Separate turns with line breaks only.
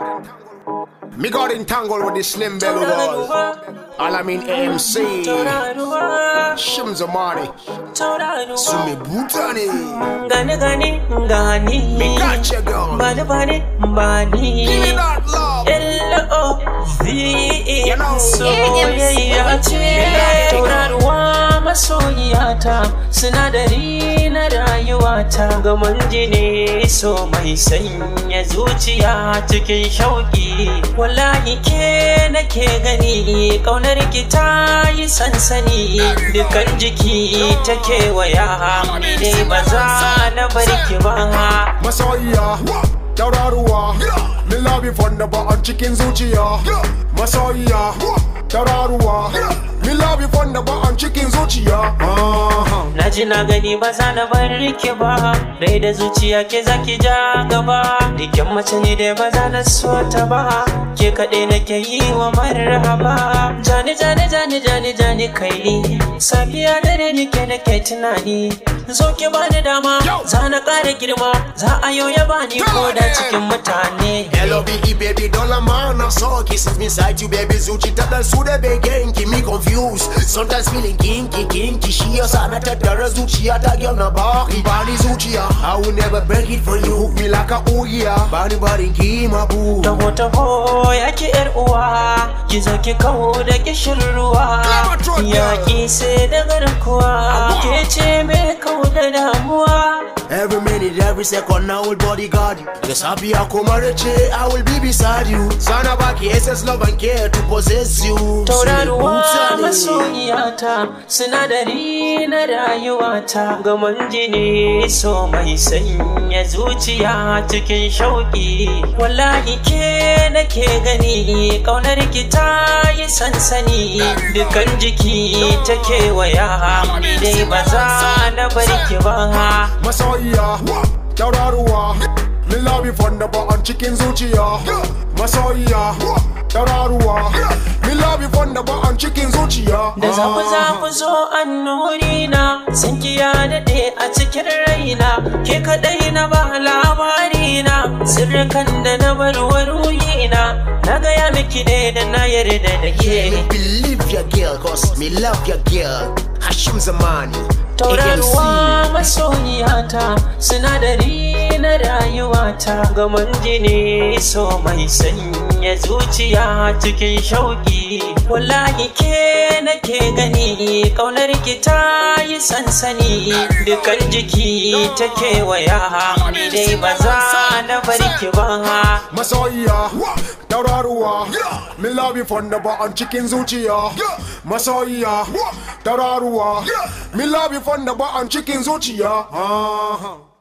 Me got entangled with the slim belly boys. All I mean AMC. Shimza money. Sumi Butani.
Gani gani gani
Me got you, girl.
Bani bani bani
Give me that love.
L-O-V-E
You know.
Soyayya ce Tauraruwa masoyiyata Sinadari na rayuwata Gaman jini so mai sanya zuciya cikin shauƙi Wallahi ke nake gani Ƙaunar ki ta yi sansani Dukan jiki ta kewaya Ni dai ba za na bar ki ba
Masoyiya, tauraruwa. Me love you from the bottom cikin zuciya. Masoyiya, tauraruwa. Me love you from the bottom cikin zuciya. Uh-huh.
Na ji na gani ba za na bar ki ba Rai da zuciya ke zaki ja gaba Dikin mace ne da ba za na so ta ba Ke kaɗai nake yi wa marhaba Jani jani jani jani jani kai Safiya dare nake nake tunani Zo ki bani dama Za na ƙara girma Za a yau ya bani ko da cikin mutane
L-O-V-E baby dollar man I saw kisses inside you baby Zuci ta dan su da begen ki me confused Sometimes feeling kinky kinky Shi yasa na tattara zuciya ta girl na baki Bani zuciya I will never break it for you Hook me like a ugiya Bani barin ki ma boo
Taho taho ya ki yar uwa ki zo ki kawo da kishin ruwa
Clever truth,
ya
girl.
ki sai da garkuwa ke ce me kawo da damuwa
Every minute, every second, I will bodyguard you. Yes, I'll be a comareche, I will be beside you. Sana baki SS love and care to possess you.
tauraruwa
Sule Butani.
masoyiyata sinadari na rayuwata gaman jini so mai sanya zuciya cikin shauƙi wallahi ke nake gani ƙaunar ki ta yi sansani dukan jiki ta kewaya ni dai ba za na bar ki ba
Masoyiya, tauraruwa. Me love you from the bottom cikin zuciya. Masoyiya, tauraruwa. Me love you from the bottom cikin zuciya.
Da za ku za ku zo annuri na San ki ya daɗe a cikin raina Ke kaɗai na ba labari na Sirrikan da na bar wa ruhina Na gaya miki ne da na yarda da ke
Believe your girl, cause me love your girl. Hashim Zamani.
Tauraruwa masoyiyata Sinadari na rayuwata Gaman jini so mai sanya zuciya cikin shauƙi Wallahi ke nake gani Ƙaunar ki ta yi sansani Dukan jiki ta kewaya Ni dai ba za na bar ki ba
Masoyiya, tauraruwa. Me love you from the bottom cikin zuciya. Masoyiya, tauraruwa. Me love you from the bottom cikin zuciya. Uh-huh.